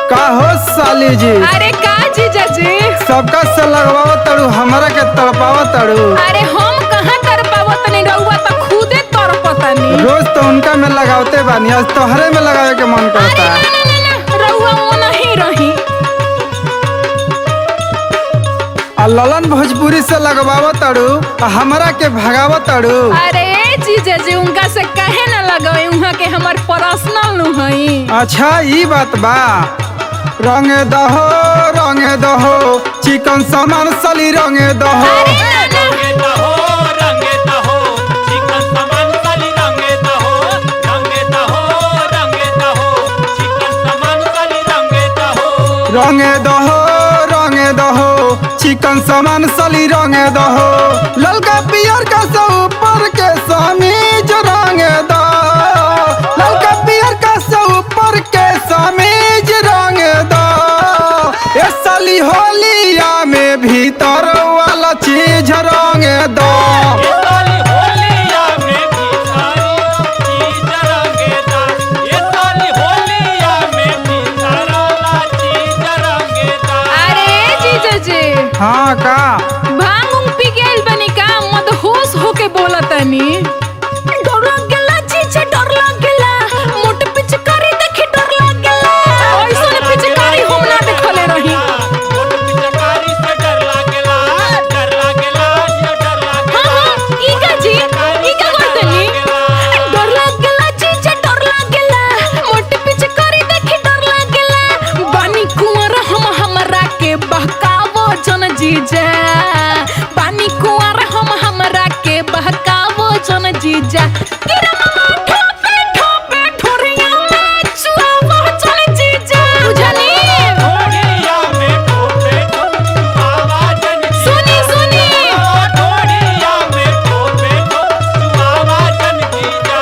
का हो साली जी अरे का जीजा जी सबका से लगवाओ तड़ू हमरा के तड़पाओ तड़ू अरे हम कहाँ तर पावत नहीं रहुआ तो खुदे तर पतनी रोज तो उनका में लगावते बानी आज तोहरे में लगावे के मन अरे करता ना ना ना ना रहुआ वो नहीं रही आ ललन भोजपुरी से लगवाओ तड़ू आ हमरा के भगावो तड़ू अरे जीजा जी उनका से कहे न लगावे उहाँ के हमार पर्सनल नु हई अच्छा ई बात बा रंग दहो रंग दहो चिकन सामान साली रंग दहो अरे ना ना रंगे दहो रंगे दहो चिकन सामान साली रंगे दहो रंगे दहो रंगे दहो चिकन सामान साली रंगे दहो रंग दहो रंग दहो चिकन सामान साली रंग दहो ललका पियर का से ऊपर के समीज रंग दो ललका पियर का से ऊपर के समीज रंग दो ए साली होलिया में भीतर वाला चीज रंग दो ये साली होलिया में भी सारी चीज रंगेदा ये साली होलिया में भी सारा चीज रंगेदा अरे जीजा जी हाँ का भांग उंग पी गेल बनी का मदहोश होके बोलतनी डर लग गेला जीजा डर लग गेला मोट पिचकारी देखी डर लग गेला ऐसन पिचकारी हम ना देखले रही मोट पिचकारी से डर लागेला डर लागेला ये डर लागेला हाँ हाँ ई का जी ई का करतनी डर लग गेला जीजा डर लग गेला मोट पिचकारी देखी डर लग गेला बानी कुंवर हम हमरा के बहकावो जन जीजा बानी कुंवर हम हमरा के बहकावो जन जीजा गिरा मामा ठोपे ठोपे ठोरिया में चुआवो जन जीजा बुझनी ढोड़िया में ठोपे ठोप आवाजन की सुनी सुनी ढोड़िया में ठोपे ठोप आवाजन की जा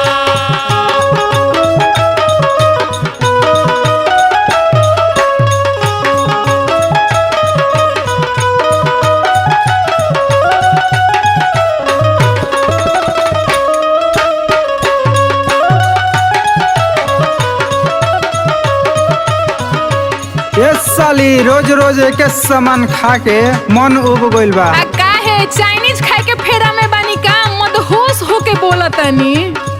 ए साली रोज रोज एक सामान खा के मन उब गइल बा आ काहे चाइनीज खाए के फेरा में बानी का मदहोश होके बोलतनी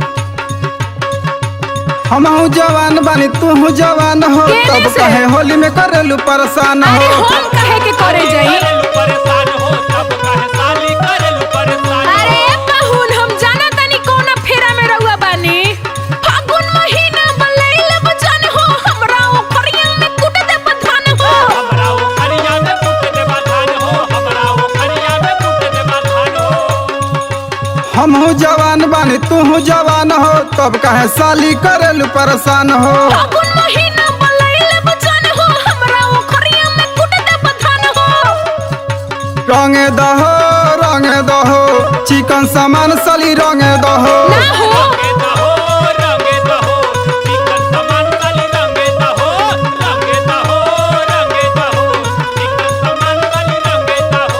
हमहू जवान बानी तू जवान हो केने तब से? कहे होली में करेलू परेशान अरे हो हम कहे के करे जाई करेलू परेशान हो तब कहे साली करेलू परेशान हो अरे पाहुन हम जाना तनी कौन फेरा में रहुआ बानी फागुन महीना बलैल बचन हो हमरा ओखरिया में कुट दे बथान हो हमरा वो खरिया में पुट दे बथान हो हमरा वो खरिया में पुट दे बथान हो हमहू जवान बानी तू जवान हो तब कहे साली करेलू परेशान हो फागुन महीना बलैल बचन हो हमरा ओखरिया में कुट दे बथान हो रंग दहो रंग दहो चिकन सामान साली रंग दहो ना हो रंगे दहो रंगे दहो चिकन सामान साली रंगे दहो रंगे दहो रंगे दहो चिकन सामान साली रंगे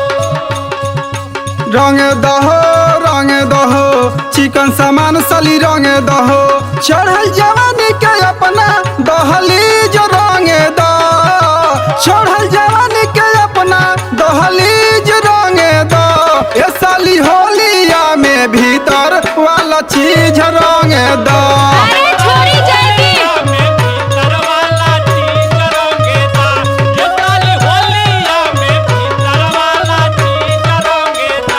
दहो रंग दहो रंग दहो चिकन सामान साली रंग दहो चढ़ल जवानी के अपना दहली जो रंग दो चढ़ल जवानी के अपना दहली जो रंग दो ए साली होलिया में भीतर वाला चीज रंग दो अरे छोड़ी जाएगी में भीतर वाला चीज रंगेदा ये साली होलिया में भीतर वाला चीज रंगेदा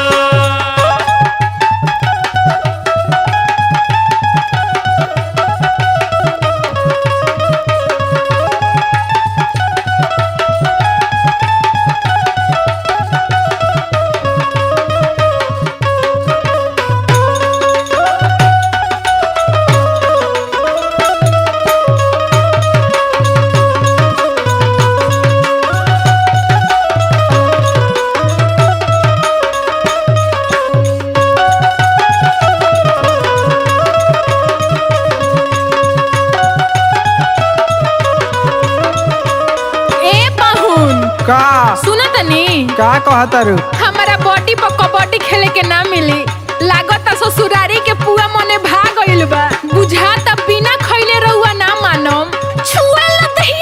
ए पाहुन का सुनो तनी का कहतारू हमारा बॉडी पर कबड्डी खेले के ना मिली लागत ससुरारी के पुआ मने भाग गइल बा बुझाता बिना खइले रहुआ ना मानम छुआ लतही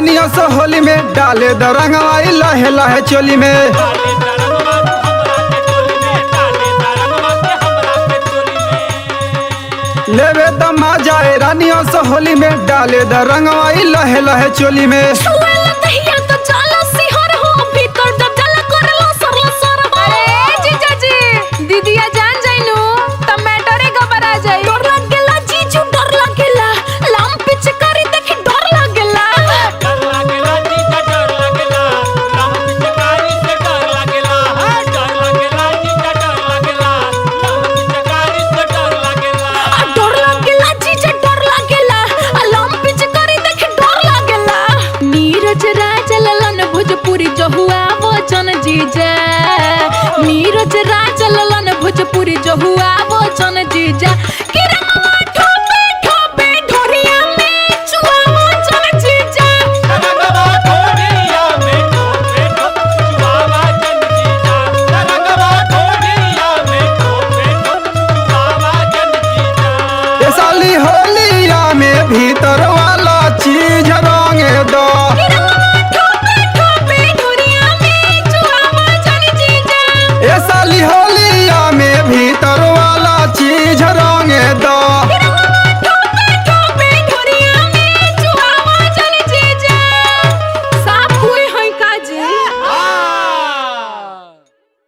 रानियों से होली में डाले द रंगवाई लहे लहे चोली में डाले तरंगवा तू हमरा के टोली में डाले तरंगवा के हमरा के टोली में लेवे द जाए रानियों से होली में डाले द रंगवाई लहे लहे चोली में छुएला दहिया तो जाला सिहर हो भीतर तो जला करला सरला सर अरे जीजा जी दीदिया जान जाइनु टमाटरे घबरा जाई डर लागेला जीजू डर लागेला लाम पिच करी देखी डर लागेला डर लागेला जीजा डर लागेला राम पिचकारी से डर लागेला हाँ डर लागेला जीजा डर लागेला राम पिचकारी से डर लागेला आ डर लागेला जीजा डर लागेला आ लाम पिच करी देखी डर लागेला नीरज राज ललन भोजपुरी जहुआ वचन जीजा नीरज राज ललन भोजपुरी जहुआ वचन जीजा कि रंगवा ठोपे ठोपे ढोरिया में चुआ वचन जीजा तरंगवा ढोलिया में ठोपे ठोप चुआवा जन जीजा तरंगवा ढोलिया में ठोपे ठोप चुआवा जन जीजा ये साली होलिया में भीतर